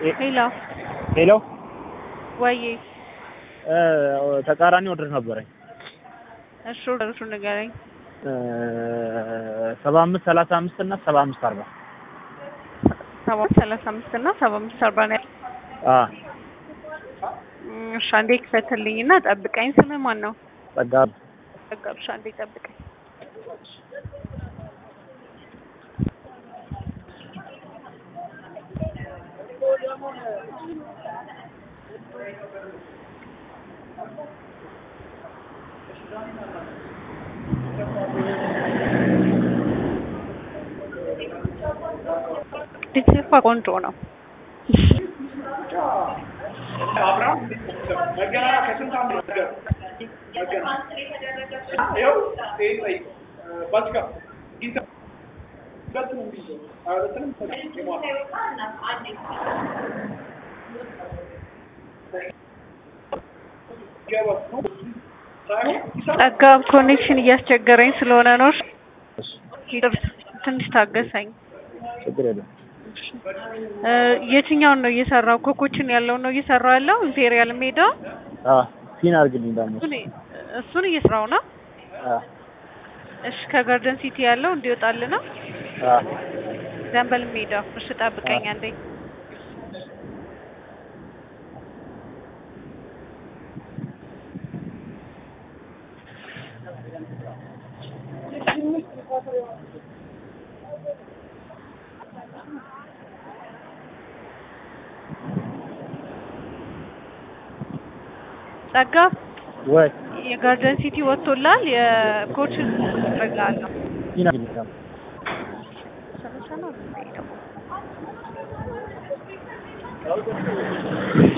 ሄሎ ሄሎ ወይ ተቃራኒ ኦርደር ነበረኝ እሺ ኦርደሩን ንገረኝ። ሰባ አምስት ሰላሳ አምስት እና ሰባ አምስት አርባ ሰባ ሰላሳ አምስት እና ሰባ አምስት አርባ ነው ያለው። አ እም፣ እሺ አንዴ ክፈትልኝ እና ጠብቀኝ። ስምህ ማን ነው? ጸጋ ጠጋብሽ አንዴ ጠብቀኝ። ዲቴልፋ ቆንጆ ነው። ጠጋብ ኮኔክሽን እያስቸገረኝ ስለሆነ ነው። እሺ፣ ይቅርታ፣ ትንሽ ታገሰኝ። ችግር የለም። እ፣ የትኛውን ነው እየሰራው? ኮኮችን ያለውን ነው እየሰራው ያለው ኢምፔሪያል ሜዳ። አ ሲን አድርግልኝ ደግሞ እሱን እሱን እየሰራው ነው። አ እሺ፣ ከጋርደን ሲቲ ያለው እንዲወጣል ነው። አ ዘንበል ሜዳ። እሺ፣ ጠብቀኝ አንዴ። ጸጋ ወይ የጋርደን ሲቲ ወጥቶላል። የኮችን ረጋለሁ ሲን አድርግልኝ ደግሞ ሰላሳ ነው።